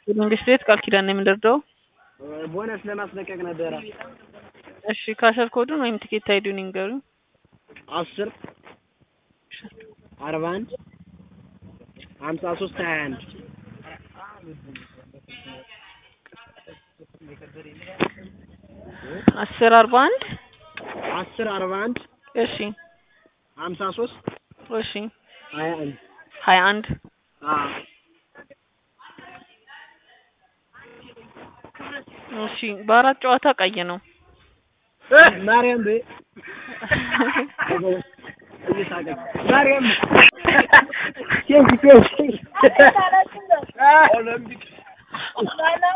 የመንግስት ቤት ቃል ኪዳን ነው የምንደርደው። ቦነስ ለማስለቀቅ ነበረ። እሺ ካሸር ኮዱን ወይም ቲኬት አይዲውን ይንገሩኝ። አስር አርባ አንድ ሀምሳ ሶስት ሀያ አንድ አስር አርባ አንድ አስር አርባ አንድ እሺ ሀምሳ ሶስት እሺ ሀያ አንድ ሀያ አንድ አዎ እሺ በአራት ጨዋታ ቀይ ነው። ማርያም በይ እየሳቀች ማርያም ኬንሲ ኬንሲ ኦሎምፒክ